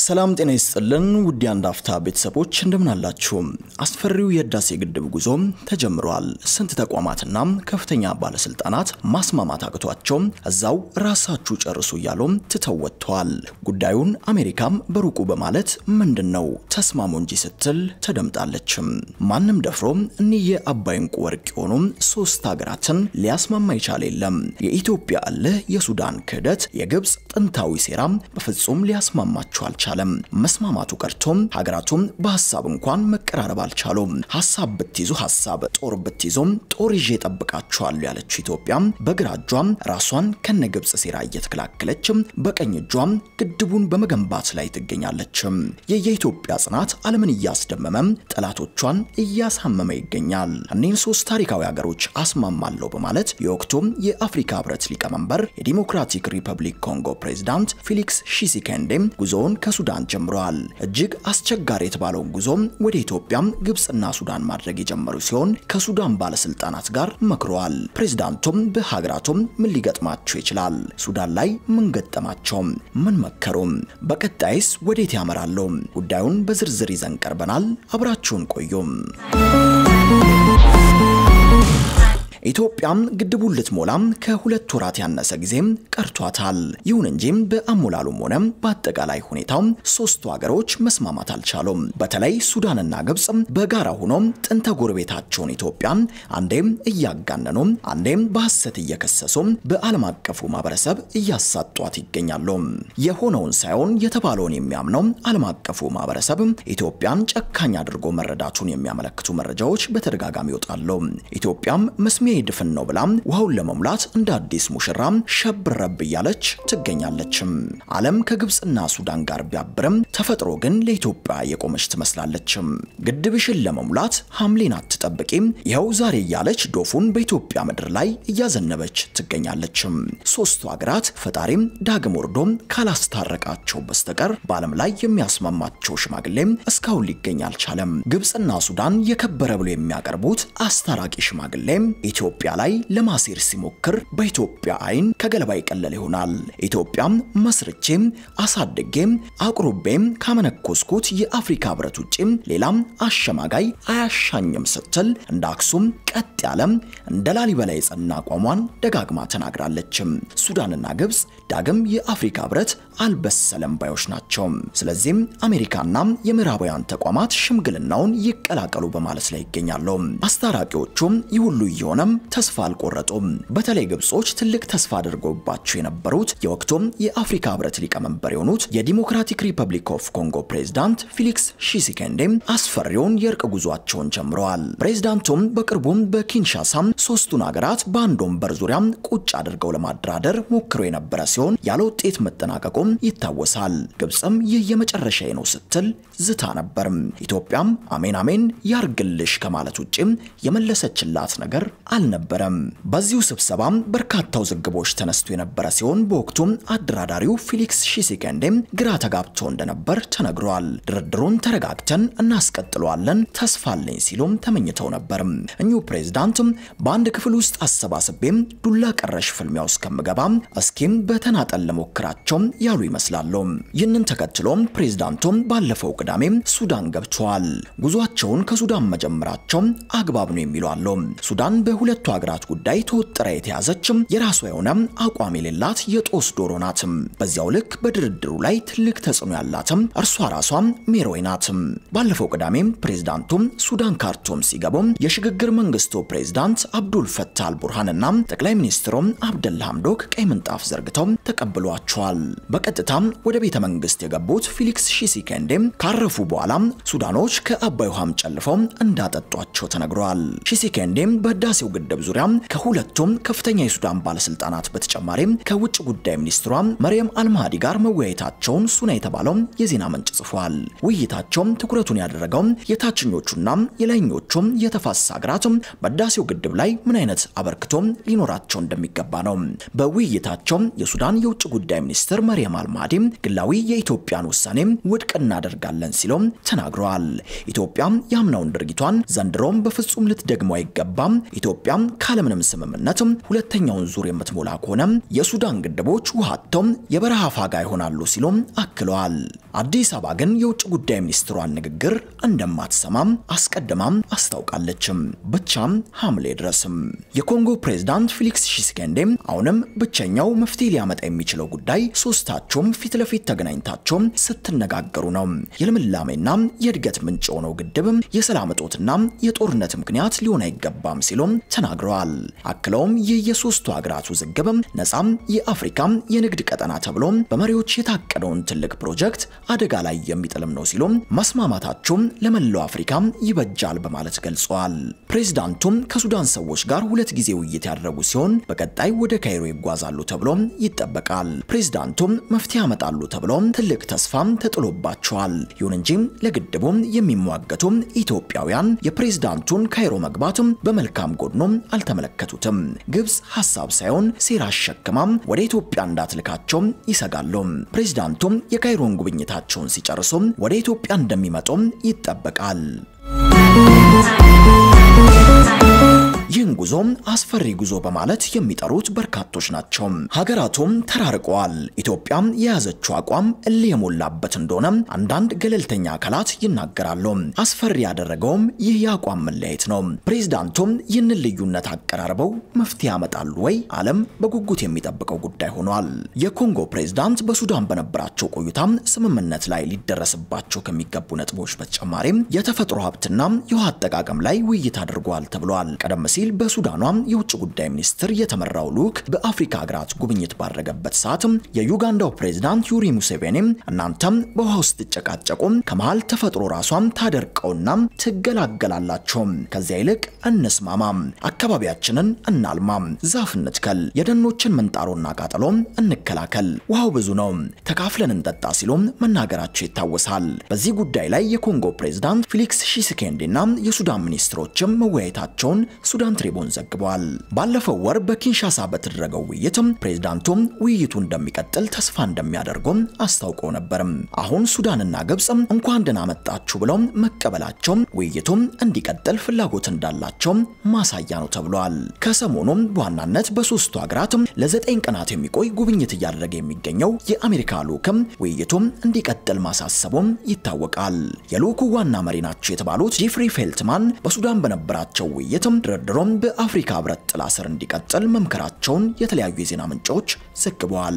ሰላም ጤና ይስጥልን ውድ አንድ አፍታ ቤተሰቦች እንደምን አላችሁ? አስፈሪው የህዳሴ ግድብ ጉዞ ተጀምሯል። ስንት ተቋማትና ከፍተኛ ባለስልጣናት ማስማማት አቅቷቸው እዛው ራሳችሁ ጨርሱ እያሉ ትተው ወጥተዋል። ጉዳዩን አሜሪካም በሩቁ በማለት ምንድን ነው ተስማሙ እንጂ ስትል ተደምጣለችም። ማንም ደፍሮ እኒህ የአባይ እንቁ ወርቅ የሆኑ ሶስት ሀገራትን ሊያስማማ ይቻል የለም። የኢትዮጵያ እልህ፣ የሱዳን ክህደት፣ የግብፅ ጥንታዊ ሴራ በፍጹም ሊያስማማቸው አልቻለም። መስማማቱ ቀርቶም ሀገራቱም በሀሳብ እንኳን መቀራረብ አልቻሉም። ሀሳብ ብትይዙ ሀሳብ፣ ጦር ብትይዙም ጦር ይዤ ጠብቃችኋለሁ ያለችው ኢትዮጵያ በግራ እጇም ራሷን ከነ ግብፅ ሴራ እየተከላከለች በቀኝ እጇም ግድቡን በመገንባት ላይ ትገኛለች። የየኢትዮጵያ ጽናት ዓለምን እያስደመመ ጠላቶቿን እያሳመመ ይገኛል። እኒህን ሶስት ታሪካዊ ሀገሮች አስማማለሁ በማለት የወቅቱም የአፍሪካ ህብረት ሊቀመንበር የዲሞክራቲክ ሪፐብሊክ ኮንጎ ፕሬዝዳንት ፊሊክስ ሺሲኬንዴ ጉዞውን ከሱዳን ጀምረዋል። እጅግ አስቸጋሪ የተባለውን ጉዞ ወደ ኢትዮጵያ፣ ግብፅና ሱዳን ማድረግ የጀመሩ ሲሆን ከሱዳን ባለስልጣናት ጋር መክረዋል። ፕሬዝዳንቱም በሀገራቱም ምን ሊገጥማቸው ይችላል? ሱዳን ላይ ምን ገጠማቸው? ምን መከሩም? በቀጣይስ ወዴት ያመራሉ? ጉዳዩን በዝርዝር ይዘን ቀርበናል። አብራችሁን ቆዩም። ኢትዮጵያም ግድቡን ልትሞላም ከሁለት ወራት ያነሰ ጊዜም ቀርቷታል። ይሁን እንጂ በአሞላሉም ሆነ በአጠቃላይ ሁኔታው ሶስቱ ሀገሮች መስማማት አልቻሉም። በተለይ ሱዳንና ግብፅ በጋራ ሆኖ ጥንተ ጎረቤታቸውን ኢትዮጵያን አንዴም እያጋነኑ አንዴም በሐሰት እየከሰሱ በዓለም አቀፉ ማህበረሰብ እያሳጧት ይገኛሉ። የሆነውን ሳይሆን የተባለውን የሚያምነው ዓለም አቀፉ ማህበረሰብ ኢትዮጵያን ጨካኝ አድርጎ መረዳቱን የሚያመለክቱ መረጃዎች በተደጋጋሚ ይወጣሉ። ኢትዮጵያም መስሜ ድፍን ነው ብላ ውሃውን ለመሙላት እንደ አዲስ ሙሽራ ሸብረብ እያለች ትገኛለችም። ዓለም ከግብፅና ሱዳን ጋር ቢያብርም ተፈጥሮ ግን ለኢትዮጵያ የቆመች ትመስላለችም። ግድብሽን ለመሙላት ሐምሌን አትጠብቂም፣ ይኸው ዛሬ እያለች ዶፉን በኢትዮጵያ ምድር ላይ እያዘነበች ትገኛለችም። ሶስቱ ሀገራት ፈጣሪም ዳግም ወርዶም ካላስታረቃቸው በስተቀር በዓለም ላይ የሚያስማማቸው ሽማግሌም እስካሁን ሊገኝ አልቻለም። ግብፅና ሱዳን የከበረ ብሎ የሚያቀርቡት አስታራቂ ሽማግሌም ኢትዮጵያ ላይ ለማሴር ሲሞክር በኢትዮጵያ አይን ከገለባ ይቀለል ይሆናል። ኢትዮጵያም መስርቼም አሳድጌም አቁሩቤም ካመነኮስኩት የአፍሪካ ህብረት ውጪም ሌላም አሸማጋይ አያሻኝም ስትል እንደ አክሱም ቀጥ ያለም እንደ ላሊበላ የጸና አቋሟን ደጋግማ ተናግራለችም። ሱዳንና ግብፅ ዳግም የአፍሪካ ህብረት አልበሰለም ባዮች ናቸው። ስለዚህም አሜሪካና የምዕራባውያን ተቋማት ሽምግልናውን ይቀላቀሉ በማለት ላይ ይገኛሉ። አስታራቂዎቹም ይህ ሁሉ እየሆነም ተስፋ አልቆረጡም። በተለይ ግብጾች ትልቅ ተስፋ አድርገውባቸው የነበሩት የወቅቱም የአፍሪካ ህብረት ሊቀመንበር የሆኑት የዲሞክራቲክ ሪፐብሊክ ኦፍ ኮንጎ ፕሬዝዳንት ፊሊክስ ሺሲኬንዴም አስፈሪውን የእርቅ ጉዟቸውን ጀምረዋል። ፕሬዝዳንቱም በቅርቡም በኪንሻሳም ሶስቱን ሀገራት በአንድ ወንበር ዙሪያ ቁጭ አድርገው ለማደራደር ሞክረው የነበረ ሲሆን ያለ ውጤት መጠናቀቁም ይታወሳል። ግብፅም ይህ የመጨረሻ ነው ስትል ዝታ ነበር። ኢትዮጵያም አሜን አሜን ያርግልሽ ከማለት ውጭም የመለሰችላት ነገር አልነበረም። በዚሁ ስብሰባም በርካታ ውዝግቦች ተነስቶ የነበረ ሲሆን በወቅቱም አደራዳሪው ፊሊክስ ሺሲኬንዴም ግራ ተጋብቶ እንደነበር ተነግሯል። ድርድሩን ተረጋግተን እናስቀጥለዋለን ተስፋ አለኝ ሲሉም ተመኝተው ነበር። እኚሁ ፕሬዝዳንትም በአንድ ክፍል ውስጥ አሰባስቤም ዱላ ቀረሽ ፍልሚያ ውስጥ ከምገባም እስኪም በተናጠል ለሞክራቸውም ያሉ ይመስላሉ። ይህንን ተከትሎም ፕሬዝዳንቱም ባለፈው ቅዳሜም ሱዳን ገብተዋል። ጉዟቸውን ከሱዳን መጀመራቸው አግባብ ነው የሚሉ አሉ። ሱዳን በሁለቱ ሀገራት ጉዳይ ተወጥራ የተያዘችም የራሷ የሆነ አቋም የሌላት የጦስ ዶሮ ናትም። በዚያው ልክ በድርድሩ ላይ ትልቅ ተጽዕኖ ያላትም እርሷ ራሷም ሜሮይ ናትም። ባለፈው ቅዳሜም ፕሬዝዳንቱም ሱዳን ካርቱም ሲገቡም የሽግግር መንግስቱ ፕሬዝዳንት አብዱል ፈታህ አልቡርሃንና ጠቅላይ ሚኒስትሩም አብደላ ሐምዶክ ቀይ ምንጣፍ ዘርግተው ተቀብሏቸዋል። በቀጥታም ወደ ቤተ መንግስት የገቡት ፊሊክስ ሺሲኬንዴም ካረፉ በኋላም ሱዳኖች ከአባይ ውሃም ጨልፈው እንዳጠጧቸው ተነግሯል። ሺሲኬንዴም በህዳሴው ግድብ ዙሪያ ከሁለቱም ከፍተኛ የሱዳን ባለስልጣናት በተጨማሪም ከውጭ ጉዳይ ሚኒስትሯ መርየም አልማሃዲ ጋር መወያየታቸውን ሱና የተባለው የዜና ምንጭ ጽፏል። ውይይታቸውም ትኩረቱን ያደረገው የታችኞቹና የላይኞቹም የተፋሰስ ሀገራት በህዳሴው ግድብ ላይ ምን አይነት አበርክቶ ሊኖራቸው እንደሚገባ ነው። በውይይታቸው የሱዳን የውጭ ጉዳይ ሚኒስትር መርየም አልማሃዲ ግላዊ የኢትዮጵያን ውሳኔ ውድቅ እናደርጋለን ሲሎም ተናግረዋል። ኢትዮጵያ ያምናውን ድርጊቷን ዘንድሮም በፍጹም ልትደግሞ አይገባም። ኢትዮጵያ ካለምንም ስምምነት ሁለተኛውን ዙር የምትሞላ ከሆነ የሱዳን ግድቦች ውሃ አጥተው የበረሃ ፋጋ ይሆናሉ ሲሉም አክለዋል። አዲስ አበባ ግን የውጭ ጉዳይ ሚኒስትሯን ንግግር እንደማትሰማም አስቀድማም አስታውቃለችም። ብቻም ሐምሌ ድረስም የኮንጎ ፕሬዝዳንት ፊሊክስ ሺሴኬንዴም አሁንም ብቸኛው መፍትሄ ሊያመጣ የሚችለው ጉዳይ ሶስታቸውም ፊት ለፊት ተገናኝታቸው ስትነጋገሩ ነው። የልምላሜና የእድገት ምንጭ የሆነው ግድብ የሰላም እጦትና የጦርነት ምክንያት ሊሆን አይገባም ሲሉም ተናግረዋል። አክለውም ይህ የሶስቱ ሀገራት ውዝግብ ነፃም የአፍሪካ የንግድ ቀጠና ተብሎ በመሪዎች የታቀደውን ትልቅ ፕሮጀክት አደጋ ላይ የሚጥልም ነው ሲሉም መስማማታቸው ለመላው አፍሪካ ይበጃል በማለት ገልጸዋል። ፕሬዝዳንቱም ከሱዳን ሰዎች ጋር ሁለት ጊዜ ውይይት ያደረጉ ሲሆን በቀጣይ ወደ ካይሮ ይጓዛሉ ተብሎ ይጠበቃል። ፕሬዝዳንቱም መፍትሄ ያመጣሉ ተብሎ ትልቅ ተስፋም ተጥሎባቸዋል። ይሁን እንጂ ለግድቡ የሚሟገቱ ኢትዮጵያውያን የፕሬዝዳንቱን ካይሮ መግባት በመልካም ጎኖ አልተመለከቱትም። ግብጽ ሀሳብ ሳይሆን ሴራ አሸክማም ወደ ኢትዮጵያ እንዳትልካቸው ይሰጋሉ። ፕሬዝዳንቱም የካይሮን ጉብኝታቸውን ሲጨርሱ ወደ ኢትዮጵያ እንደሚመጡም ይጠበቃል። ይህን ጉዞ አስፈሪ ጉዞ በማለት የሚጠሩት በርካቶች ናቸው። ሀገራቱም ተራርቀዋል። ኢትዮጵያም የያዘችው አቋም እልህ የሞላበት እንደሆነ አንዳንድ ገለልተኛ አካላት ይናገራሉ። አስፈሪ ያደረገውም ይህ የአቋም መለያየት ነው። ፕሬዝዳንቱም ይህንን ልዩነት አቀራርበው መፍትሄ ያመጣሉ ወይ? ዓለም በጉጉት የሚጠብቀው ጉዳይ ሆኗል። የኮንጎ ፕሬዝዳንት በሱዳን በነበራቸው ቆይታ ስምምነት ላይ ሊደረስባቸው ከሚገቡ ነጥቦች በተጨማሪም የተፈጥሮ ሀብትና የውሃ አጠቃቀም ላይ ውይይት አድርገዋል ተብሏል። ቀደም ሲል በሱዳኗ የውጭ ጉዳይ ሚኒስትር የተመራው ልዑክ በአፍሪካ ሀገራት ጉብኝት ባደረገበት ሰዓት የዩጋንዳው ፕሬዝዳንት ዩሪ ሙሴቬኒ እናንተም በውሃ ውስጥ ትጨቃጨቁ ከመሃል ተፈጥሮ ራሷም ታደርቀውና ትገላገላላቸው፣ ከዚያ ይልቅ እንስማማ፣ አካባቢያችንን እናልማ፣ ዛፍ እንትከል፣ የደኖችን ምንጣሮና ቃጠሎ እንከላከል፣ ውሃው ብዙ ነው፣ ተካፍለን እንጠጣ ሲሉ መናገራቸው ይታወሳል። በዚህ ጉዳይ ላይ የኮንጎ ፕሬዝዳንት ፊሊክስ ሺሴኬንዲና የሱዳን ሚኒስትሮችም መወያየታቸውን ሱዳን ትሪቡን ዘግቧል። ባለፈው ወር በኪንሻሳ በተደረገው ውይይትም ፕሬዝዳንቱም ውይይቱ እንደሚቀጥል ተስፋ እንደሚያደርጉም አስታውቀው ነበርም። አሁን ሱዳንና ግብጽ እንኳን ደህና መጣችሁ ብለው መቀበላቸው ውይይቱም እንዲቀጥል ፍላጎት እንዳላቸው ማሳያ ነው ተብሏል። ከሰሞኑም በዋናነት በሶስቱ ሀገራት ለዘጠኝ ቀናት የሚቆይ ጉብኝት እያደረገ የሚገኘው የአሜሪካ ልዑክም ውይይቱም እንዲቀጥል ማሳሰቡም ይታወቃል። የልዑኩ ዋና መሪ ናቸው የተባሉት ጄፍሪ ፌልትማን በሱዳን በነበራቸው ውይይትም ድርድሮም በአፍሪካ ህብረት ጥላ ስር እንዲቀጥል መምከራቸውን የተለያዩ የዜና ምንጮች ዘግበዋል።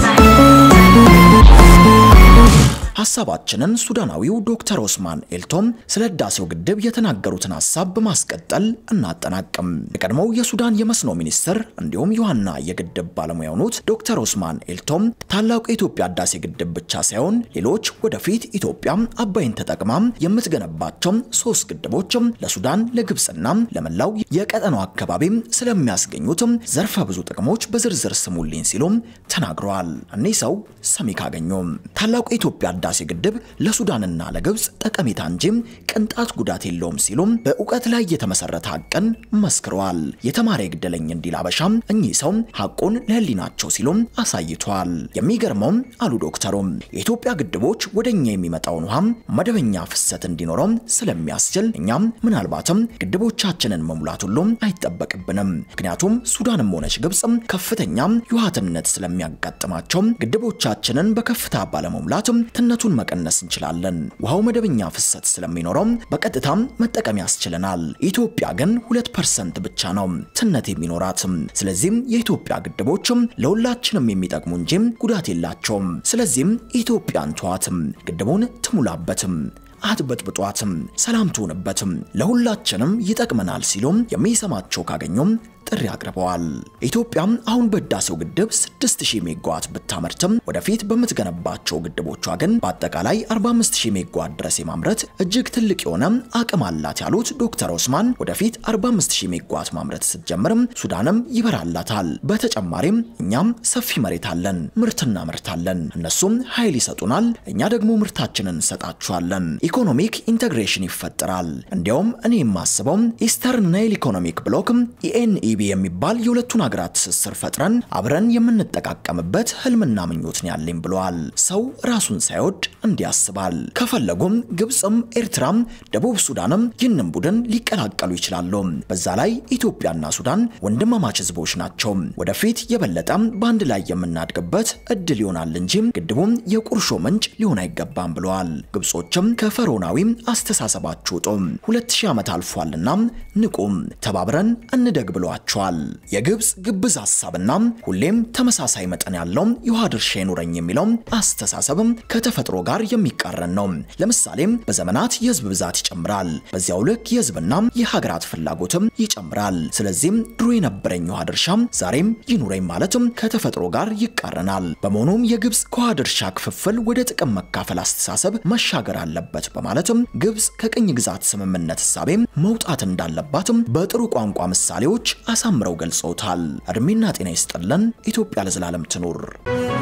ሀሳባችንን ሱዳናዊው ዶክተር ኦስማን ኤልቶም ስለ ህዳሴው ግድብ የተናገሩትን ሀሳብ በማስቀጠል እናጠናቅም። የቀድሞው የሱዳን የመስኖ ሚኒስትር እንዲሁም የዋና የግድብ ባለሙያ የሆኑት ዶክተር ኦስማን ኤልቶም ታላቁ የኢትዮጵያ ህዳሴ ግድብ ብቻ ሳይሆን ሌሎች ወደፊት ኢትዮጵያ አባይን ተጠቅማ የምትገነባቸው ሶስት ግድቦችም ለሱዳን ለግብፅና ለመላው የቀጠናው አካባቢ ስለሚያስገኙት ዘርፈ ብዙ ጥቅሞች በዝርዝር ስሙልኝ ሲሉም ተናግረዋል። እኒህ ሰው ሰሚ ካገኙ ታላቁ የኢትዮጵያ ህዳሴ ግድብ ለሱዳንና ለግብፅ ጠቀሜታ እንጂ ቅንጣት ጉዳት የለውም ሲሉም በእውቀት ላይ የተመሰረተ ሀቅን መስክረዋል። የተማረ ይግደለኝ እንዲል አበሻም እኚህ ሰው ሀቁን ለህሊናቸው ሲሉም አሳይቷል። የሚገርመውም አሉ ዶክተሩም የኢትዮጵያ ግድቦች ወደኛ የሚመጣውን ውሃም መደበኛ ፍሰት እንዲኖረው ስለሚያስችል እኛም ምናልባትም ግድቦቻችንን መሙላት ሁሉም አይጠበቅብንም። ምክንያቱም ሱዳንም ሆነች ግብፅም ከፍተኛ የውሃትነት ስለሚያጋጥማቸው ግድቦቻችንን በከፍታ ባለመሙላት ትነቱን መቀነስ እንችላለን። ውሃው መደበኛ ፍሰት ስለሚኖረው በቀጥታም መጠቀም ያስችለናል። ኢትዮጵያ ግን ሁለት ፐርሰንት ብቻ ነው ትነት የሚኖራት። ስለዚህም የኢትዮጵያ ግድቦችም ለሁላችንም የሚጠቅሙ እንጂ ጉዳት የላቸውም። ስለዚህም ኢትዮጵያን ተዋትም፣ ግድቡን ትሙላበትም አትበጥብጧትም፣ ሰላም ትሆንበትም፣ ለሁላችንም ይጠቅመናል ሲሉም የሚሰማቸው ካገኙም ጥሪ አቅርበዋል። ኢትዮጵያም አሁን በህዳሴው ግድብ 6000 ሜጋዋት ብታመርትም ወደፊት በምትገነባቸው ግድቦቿ ግን በአጠቃላይ 45000 ሜጋዋት ድረስ የማምረት እጅግ ትልቅ የሆነ አቅም አላት ያሉት ዶክተር ኦስማን ወደፊት 45000 ሜጋዋት ማምረት ስትጀምርም ሱዳንም ይበራላታል። በተጨማሪም እኛም ሰፊ መሬት አለን፣ ምርት እናመርታለን። እነሱም ኃይል ይሰጡናል፣ እኛ ደግሞ ምርታችንን እንሰጣቸዋለን። ኢኮኖሚክ ኢንቴግሬሽን ይፈጠራል። እንዲያውም እኔ የማስበው ኢስተርን ናይል ኢኮኖሚክ ብሎክ ኢኤንኢ ኢዲቢ የሚባል የሁለቱን ሀገራት ትስስር ፈጥረን አብረን የምንጠቃቀምበት ህልምና ምኞት ነው ያለኝ ብለዋል። ሰው ራሱን ሳይወድ እንዲያስባል ከፈለጉም ግብፅም ኤርትራም ደቡብ ሱዳንም ይህንን ቡድን ሊቀላቀሉ ይችላሉ። በዛ ላይ ኢትዮጵያና ሱዳን ወንድማማች ህዝቦች ናቸው። ወደፊት የበለጠ በአንድ ላይ የምናድግበት እድል ይሆናል እንጂ ግድቡም የቁርሾ ምንጭ ሊሆን አይገባም ብለዋል። ግብጾችም ከፈርዖናዊ አስተሳሰባችሁ ውጡ፣ ሁለት ሺህ ዓመት አልፏልና ንቁም፣ ተባብረን እንደግ ብለዋቸዋል። የግብፅ ግብዝ ሀሳብና ሁሌም ተመሳሳይ መጠን ያለው የውሃ ድርሻ ይኑረኝ የሚለው አስተሳሰብም ከተፈጥሮ ጋር የሚቃረን ነው። ለምሳሌም በዘመናት የህዝብ ብዛት ይጨምራል፣ በዚያው ልክ የህዝብና የሀገራት ፍላጎትም ይጨምራል። ስለዚህም ድሮ የነበረኝ የውሃ ድርሻ ዛሬም ይኑረኝ ማለትም ከተፈጥሮ ጋር ይቃረናል። በመሆኑም የግብፅ ከውሃ ድርሻ ክፍፍል ወደ ጥቅም መካፈል አስተሳሰብ መሻገር አለበት በማለትም ግብፅ ከቅኝ ግዛት ስምምነት እሳቤም መውጣት እንዳለባትም በጥሩ ቋንቋ ምሳሌዎች አሳምረው ገልጸውታል። እድሜና ጤና ይስጥልን። ኢትዮጵያ ለዘላለም ትኑር።